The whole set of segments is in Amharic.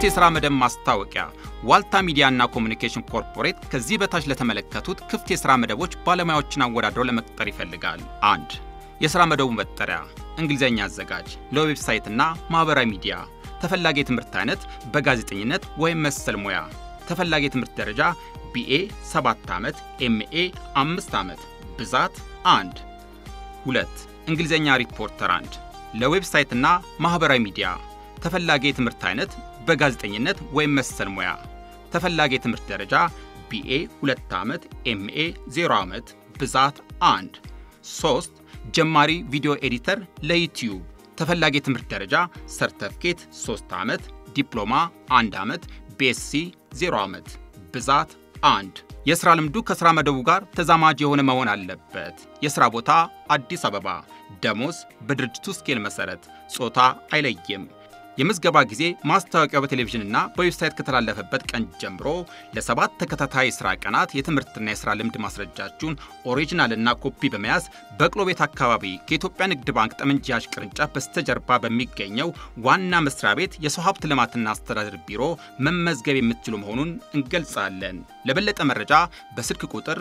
የሥራ መደብ ማስታወቂያ ዋልታ ሚዲያና ኮሚኒኬሽን ኮርፖሬት ከዚህ በታች ለተመለከቱት ክፍት የሥራ መደቦች ባለሙያዎችን አወዳድረው ለመቅጠር ይፈልጋል። አንድ የሥራ መደቡ መጠሪያ እንግሊዝኛ አዘጋጅ፣ ለዌብሳይትና ማኅበራዊ ሚዲያ። ተፈላጊ የትምህርት አይነት በጋዜጠኝነት ወይም መሰል ሙያ። ተፈላጊ የትምህርት ደረጃ ቢኤ 7 ዓመት፣ ኤምኤ 5 ዓመት። ብዛት 1 2 እንግሊዝኛ ሪፖርተር 1 ለዌብሳይትና ማኅበራዊ ሚዲያ። ተፈላጊ የትምህርት አይነት በጋዜጠኝነት ወይም መሰል ሙያ። ተፈላጊ የትምህርት ደረጃ ቢኤ 2 ዓመት፣ ኤምኤ 0 ዓመት። ብዛት 1 3 ጀማሪ ቪዲዮ ኤዲተር ለዩቲዩብ ተፈላጊ የትምህርት ደረጃ ሰርተፍኬት 3 ዓመት፣ ዲፕሎማ 1 ዓመት፣ ቤስሲ 0 ዓመት። ብዛት 1 የሥራ ልምዱ ከሥራ መደቡ ጋር ተዛማጅ የሆነ መሆን አለበት። የሥራ ቦታ አዲስ አበባ። ደሞዝ በድርጅቱ ስኬል መሠረት። ጾታ አይለይም። የምዝገባ ጊዜ ማስታወቂያው በቴሌቪዥንና በዌብሳይት ከተላለፈበት ቀን ጀምሮ ለሰባት ተከታታይ የሥራ ቀናት የትምህርትና የሥራ ልምድ ማስረጃችሁን ኦሪጂናልና ኮፒ በመያዝ በቅሎ ቤት አካባቢ ከኢትዮጵያ ንግድ ባንክ ጠመንጃ ቅርንጫፍ በስተጀርባ በሚገኘው ዋና መስሪያ ቤት የሰው ሀብት ልማትና አስተዳደር ቢሮ መመዝገብ የምትችሉ መሆኑን እንገልጻለን። ለበለጠ መረጃ በስልክ ቁጥር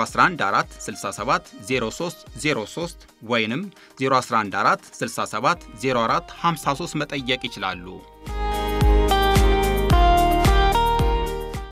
0144670303 ወይንም 0114670453 መጠየቅ ይችላሉ።